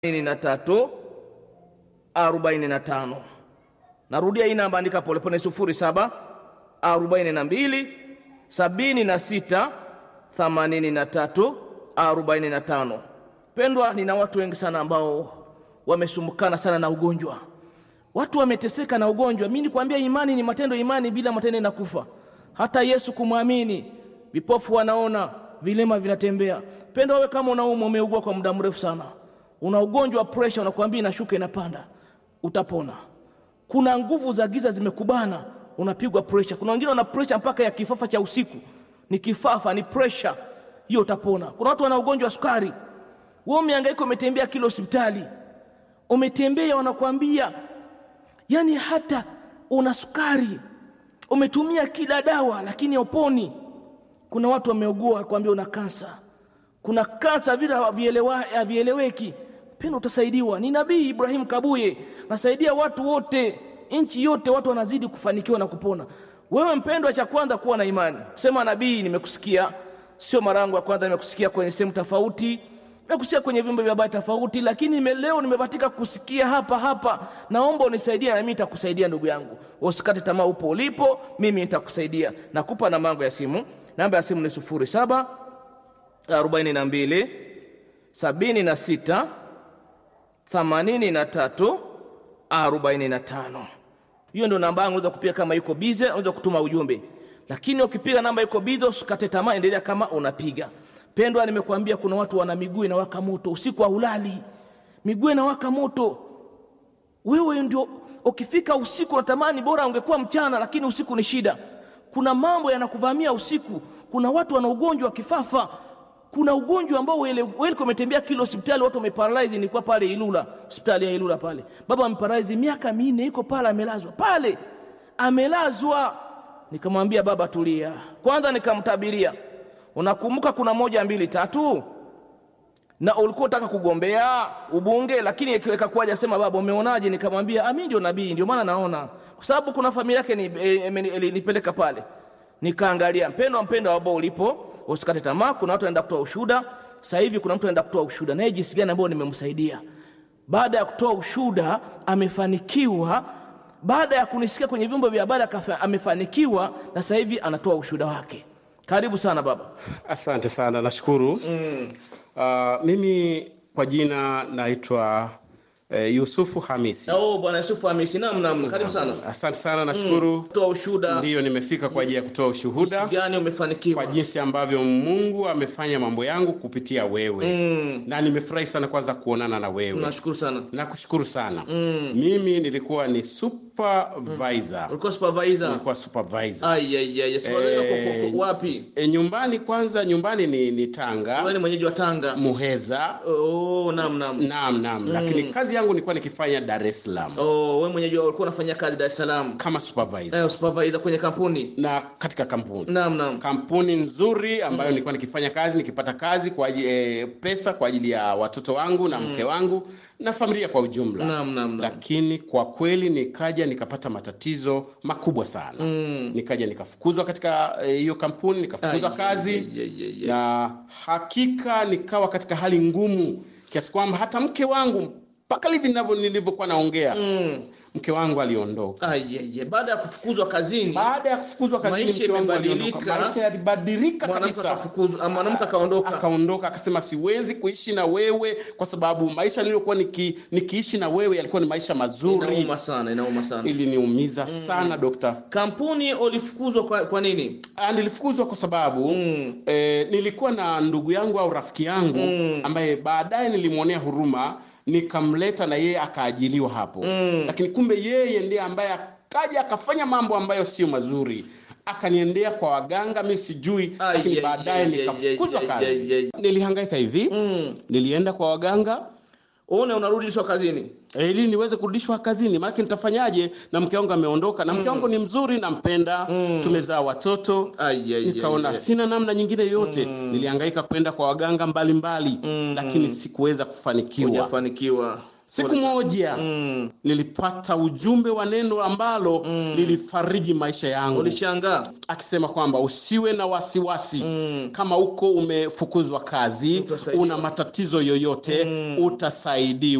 na tatu arobaini na tano. Narudia hii namba, andika polepole: sufuri saba arobaini na mbili sabini na sita themanini na tatu arobaini na tano. Pendwa, nina watu wengi sana ambao wamesumbukana sana na ugonjwa, watu wameteseka na ugonjwa. Mimi nikwambia, imani ni matendo, imani bila matendo inakufa. Hata Yesu kumwamini, vipofu wanaona, vilema vinatembea. Pendwa, wewe kama unaumwa, umeugua kwa muda mrefu sana una ugonjwa wa presha, unakwambia inashuka inapanda, utapona. Kuna nguvu za giza zimekubana, unapigwa presha. Kuna wengine wana presha mpaka ya kifafa cha usiku, ni kifafa, ni presha hiyo, utapona. Kuna watu wana ugonjwa wa sukari, wewe umehangaika, umetembea kila hospitali, umetembea, wanakwambia yani hata una sukari, umetumia kila dawa, lakini hauponi. Kuna watu wameugua, kwambia una kansa kuna kansa vile havieleweki. Pendo, utasaidiwa. Ni Nabii Ibrahim Kabuye, nasaidia watu wote, nchi yote, watu wanazidi kufanikiwa na kupona. Wewe mpendwa, cha kwanza kuwa na imani. Sema, nabii, nimekusikia. Sio mara yangu ya kwanza, nimekusikia kwenye sehemu tofauti, nimekusikia kwenye vyombo vya habari tofauti, lakini leo nimebahatika kusikia hapa hapa. Naomba unisaidie, na mimi nitakusaidia ndugu yangu. Usikate tamaa, upo ulipo, mimi nitakusaidia. Nakupa namba yangu ya simu. Namba ya simu ni sufuri saba arobaini na mbili sabini na sita themanini na tatu arobaini na tano. Hiyo ndio namba yangu. Unaweza kupiga kama yuko bize, unaweza kutuma ujumbe, lakini ukipiga namba yuko bize usikate tamaa, endelea kama unapiga. Pendwa, nimekuambia kuna watu wana miguu inawaka moto, usiku haulali, miguu inawaka moto. Wewe ndio ukifika usiku unatamani bora ungekuwa mchana, lakini usiku ni shida. Kuna mambo yanakuvamia usiku. Kuna watu wana ugonjwa wa kifafa kuna ugonjwa ambao wewe umetembea kila hospitali, watu wameparalyze. Nilikuwa pale Ilula, hospitali ya Ilula pale, baba ameparalyze miaka minne, iko pale, amelazwa pale, amelazwa. Nikamwambia baba, tulia kwanza, nikamtabiria. Unakumbuka kuna moja mbili tatu, na ulikuwa unataka kugombea ubunge, lakini ikakuja sema, baba, umeonaje? Nikamwambia mimi ndio nabii, ndio maana naona, kwa sababu kuna familia yake nipeleka pale nikaangalia mpendo mpendo ambao ulipo, usikate tamaa. Kuna watu wanaenda kutoa ushuhuda sasa hivi. Kuna mtu anaenda kutoa ushuhuda naye jinsi gani ambao nimemsaidia. Baada ya kutoa ushuhuda amefanikiwa, baada ya kunisikia kwenye vyombo vya habari amefanikiwa, na sasa hivi anatoa ushuhuda wake. Karibu sana baba. Asante sana, nashukuru. mm. Uh, mimi kwa jina naitwa Eh, Yusufu Hamisi. Oh, bwana Yusufu Hamisi. Naam, naam. Karibu sana. Asante sana, nashukuru. Mm. Toa ushuhuda. Ndiyo, nimefika kwa ajili ya kutoa ushuhuda. Jinsi gani umefanikiwa? Kwa jinsi ambavyo Mungu amefanya mambo yangu kupitia wewe. Mm. Na nimefurahi sana kwanza kuonana na wewe. Nashukuru sana. Nakushukuru sana. Mm. Mimi nilikuwa ni supervisor. Ulikuwa supervisor? Nilikuwa supervisor. Ai ai ai, supervisor Eh, wapi? E, nyumbani kwanza, nyumbani ni, ni Tanga. Wewe ni mwenyeji wa Tanga? Muheza. Oh, naam naam. Naam naam. Lakini kazi yangu nilikuwa nikifanya Dar es Salaam Oh, wewe mwenyeji wa ulikuwa unafanya kazi Dar es Salaam kama supervisor eh, supervisor kwenye kampuni? na katika kampuni Naam naam. kampuni nzuri ambayo nilikuwa nikifanya kazi nikipata kazi kwa ajili, e, pesa kwa ajili ya watoto wangu na mke wangu na familia kwa ujumla. Naam naam naam. Lakini kwa kweli nikaja nikapata matatizo makubwa sana Mm. nikaja nikafukuzwa katika eh, hiyo kampuni nikafukuzwa Ai, kazi ai, ai, ai, ai. na hakika nikawa katika hali ngumu kiasi kwamba hata mke wangu mpaka hivi ninavyo nilivyokuwa naongea Mm. mke wangu aliondoka Ai ai ai. Baada ya kufukuzwa kazini, baada ya kufukuzwa kazini Maisha mke wangu imebadilika. aliondoka maisha yalibadilika mwanamke kabisa akafukuzwa, ah, mwanamke akaondoka. akaondoka akasema siwezi kuishi na wewe kwa sababu maisha niliyokuwa niki, nikiishi na wewe yalikuwa ni maisha mazuri Inauma sana, inauma sana. iliniumiza sana dokta Kampuni ulifukuzwa kwa, kwa nini? Ah, nilifukuzwa kwa sababu Mm. eh, nilikuwa na ndugu yangu au rafiki yangu ambaye baadaye nilimwonea huruma nikamleta na yeye akaajiliwa hapo lakini kumbe yeye ndiye ambaye akaja akafanya mambo ambayo sio mazuri akaniendea kwa waganga mi sijui Ai, lakini ai, baadaye ai, nikafukuzwa ai, ai, kazi ai, ai. nilihangaika hivi Mm. nilienda kwa waganga Uone unarudishwa kazini. eh, ili niweze kurudishwa kazini maanake nitafanyaje na mke wangu ameondoka na mke wangu ni mzuri nampenda tumezaa watoto Ai ai nikaona ai, ai. sina namna nyingine yote nilihangaika kwenda kwa waganga mbalimbali lakini sikuweza kufanikiwa Hujafanikiwa. siku moja nilipata ujumbe wa neno ambalo lilifariji maisha yangu Ulishangaa? akisema kwamba usiwe na wasiwasi kama uko umefukuzwa kazi Utasaidiwa. una matatizo yoyote utasaidiwa